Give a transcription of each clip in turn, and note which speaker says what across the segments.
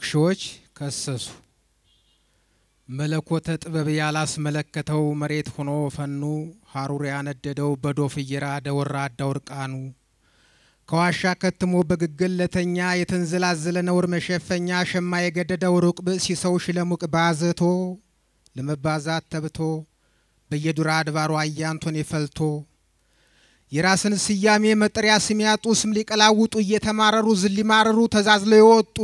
Speaker 1: ሞክሼዎች ከሰሱ። መለኮተ ጥበብ ያላስመለከተው መሬት ሆኖ ፈኑ ሀሩር ያነደደው በዶፍ እየራደ ወራዳው እርቃኑ ከዋሻ ከትሞ በግግል ለተኛ የተንዘላዘለ ነውር መሸፈኛ ሸማ የገደደው ሩቅ ብእሲ ሰው ሽለሙቅ ባዘቶ ለመባዛት ተብቶ በየዱራ አድባሩ አያንቶን የፈልቶ የራስን ስያሜ መጠሪያ ስም ያጡ ስም ሊቀላውጡ እየተማረሩ ዝል ሊማረሩ ተዛዝለው የወጡ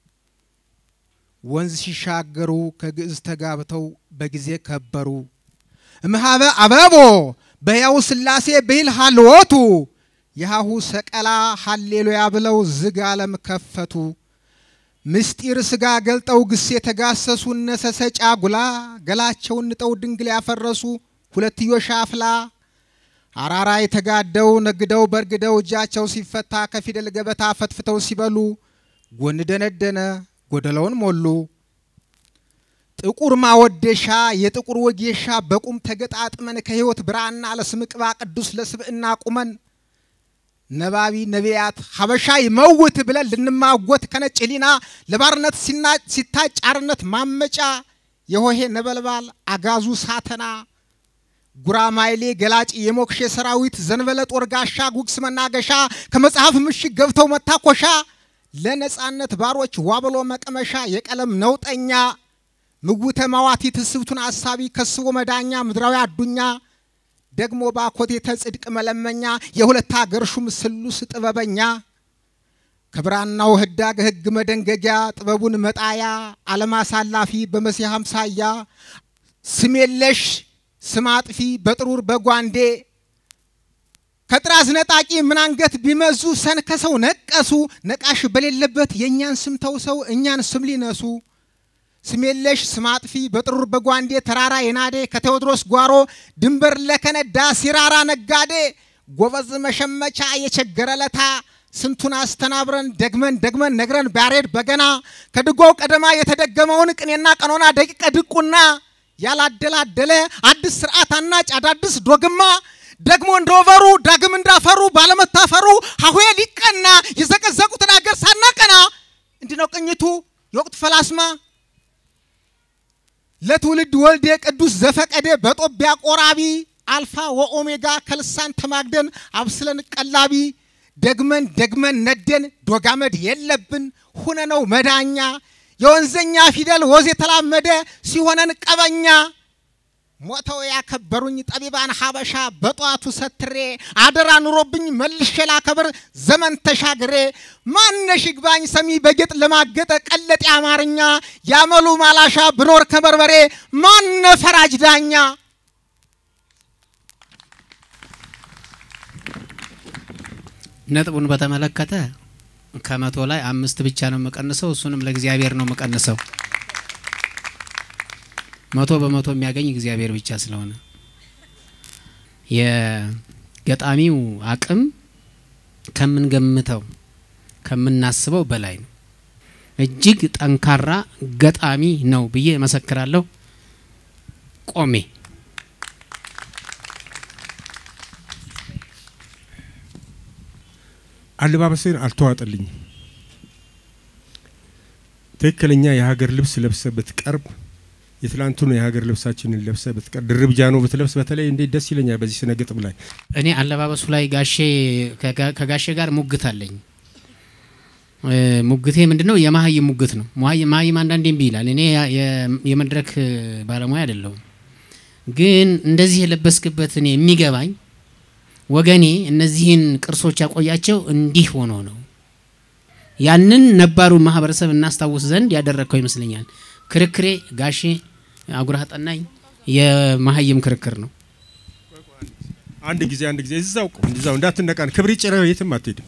Speaker 1: ወንዝ ሲሻገሩ ከግዕዝ ተጋብተው በጊዜ ከበሩ እምሃበ አበቦ በሕያው ሥላሴ ብሂል ሃልወቱ የሃሁ ሰቀላ ሃሌሉያ ብለው ዝግ ዓለም ከፈቱ። ምስጢር ስጋ ገልጠው ግስ የተጋሰሱ እነሰሰ ጫጉላ ገላቸውን ንጠው ድንግል ያፈረሱ ሁለትዮሽ አፍላ አራራ የተጋደው ነግደው በርግደው እጃቸው ሲፈታ ከፊደል ገበታ ፈትፍተው ሲበሉ ጎን ደነደነ ጎደለውን ሞሉ። ጥቁር ማወደሻ የጥቁር ወጌሻ በቁም ተገጣጥመን ከሕይወት ብራና ለስም ቅባ ቅዱስ ለስብዕና ቁመን ነባቢ ነቢያት ሀበሻ ይመውት ብለን ልንማጎት ከነጭ ሊና ለባርነት ሲታጭ አርነት ማመጫ የሆሄ ነበልባል አጋዙ ሳተና ጉራማይሌ ገላጭ የሞክሼ ሰራዊት ዘንበለ ጦር ጋሻ ጉግስ መናገሻ ከመጽሐፍ ምሽግ ገብተው መታኮሻ ለነጻነት ባሮች ዋብሎ መቀመሻ የቀለም ነውጠኛ ምውተ ማዋቲ ትስብቱን አሳቢ ከስቦ መዳኛ ምድራዊ አዱኛ ደግሞ ባኮቴተ ጽድቅ መለመኛ የሁለት አገር ሹም ስሉስ ጥበበኛ ከብራናው ህዳግ ህግ መደንገጊያ ጥበቡን መጣያ ዓለም አሳላፊ በመሲህ አምሳያ ስም የለሽ ስም አጥፊ በጥሩር በጓንዴ ከጥራዝ ነጣቂ ምን አንገት ቢመዙ ሰንከሰው ነቀሱ ነቃሽ በሌለበት የእኛን ስም ተውሰው እኛን ስም ሊነሱ ስም የለሽ ስም አጥፊ በጥሩር በጓንዴ ተራራ የናዴ ከቴዎድሮስ ጓሮ ድንበር ለከነዳ ሲራራ ነጋዴ ጎበዝ መሸመቻ የቸገረ ለታ ስንቱን አስተናብረን ደግመን ደግመን ነግረን ባሬድ በገና ከድጓው ቀደማ የተደገመውን ቅኔና ቀኖና ደቂቀ ድቁና ያላደላደለ አዲስ ስርዓት አናጭ አዳዲስ ዶግማ ደግሞ እንደወበሩ ዳግም እንዳፈሩ ባለመታፈሩ ሀሁዬ ሊቀና የዘቀዘቁትን አገር ሳናቀና እንዲህ ነው ቅኝቱ የወቅት ፈላስማ ለትውልድ ወልዴ ቅዱስ ዘፈቀዴ በጦቢያ ቆራቢ አልፋ ወኦሜጋ ከልሳን ተማግደን አብስለን ቀላቢ ደግመን ደግመን ነደን ዶጋመድ የለብን ሁነነው መዳኛ የወንዘኛ ፊደል ወዝ የተላመደ ሲሆነን ቀበኛ ሞተው ያከበሩኝ ጠቢባን ሀበሻ በጠዋቱ ሰትሬ አደራ ኑሮብኝ መልሼ ላከብር ዘመን ተሻግሬ ማነሽ ይግባኝ ሰሚ በጌጥ ለማገጠ ቀለጤ አማርኛ ያመሉ ማላሻ ብኖር ከበርበሬ ማነ ፈራጅ ዳኛ
Speaker 2: ነጥቡን በተመለከተ ከመቶ ላይ አምስት ብቻ ነው የምቀንሰው። እሱንም ለእግዚአብሔር ነው የምቀንሰው። መቶ በመቶ የሚያገኝ እግዚአብሔር ብቻ ስለሆነ የገጣሚው አቅም ከምንገምተው ከምናስበው በላይ ነው። እጅግ ጠንካራ ገጣሚ ነው ብዬ እመሰክራለሁ። ቆሜ
Speaker 3: አለባበስን አልተዋጠልኝም። ትክክለኛ የሀገር ልብስ ለብሰ ብትቀርብ የትላንቱን የሀገር ልብሳችንን ለብሰ ብትቀርብ ድርብ ጃኖ ብትለብስ በተለይ እንዴት ደስ ይለኛል። በዚህ ስነ ግጥም ላይ
Speaker 2: እኔ አለባበሱ ላይ ጋሼ ከጋሼ ጋር ሙግት አለኝ። ሙግቴ ምንድን ነው? የመሀይም ሙግት ነው። መሀይም አንዳንዴ እምቢ ይላል። እኔ የመድረክ ባለሙያ አይደለሁም፣ ግን እንደዚህ የለበስክበት እኔ የሚገባኝ ወገኔ እነዚህን ቅርሶች ያቆያቸው እንዲህ ሆኖ ነው። ያንን ነባሩ ማህበረሰብ እናስታውስ ዘንድ ያደረግከው ይመስለኛል። ክርክሬ ጋሼ አጉራህ ጠናኝ የመሀይም ክርክር ነው።
Speaker 3: አንድ ጊዜ አንድ ጊዜ እዛው ቆም እዛው እንዳትነቃን ክብሪ ጭረው የትም አትሄድም።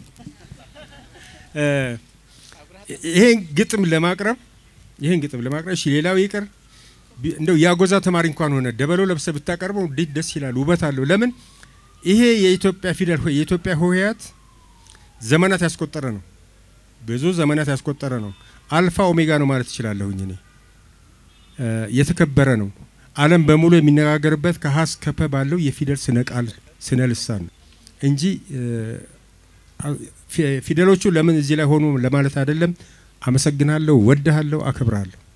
Speaker 3: ይሄን ግጥም ለማቅረብ ይሄን ግጥም ለማቅረብ እሺ፣ ሌላው ይቅር እንደው ያጎዛ ተማሪ እንኳን ሆነ ደበሎ ለብሰ ብታቀርበው እንዴት ደስ ይላል፣ ውበት አለው። ለምን ይሄ የኢትዮጵያ ፊደል የኢትዮጵያ ሆሄያት ዘመናት ያስቆጠረ ነው። ብዙ ዘመናት ያስቆጠረ ነው። አልፋ ኦሜጋ ነው ማለት እችላለሁኝ እኔ የተከበረ ነው። ዓለም በሙሉ የሚነጋገርበት ከሀ እስከ ፐ ባለው የፊደል ስነ ቃል ስነ ልሳን ነው እንጂ ፊደሎቹ ለምን እዚህ ላይ ሆኑ ለማለት አይደለም። አመሰግናለሁ፣ ወድሃለሁ፣ አከብራለሁ።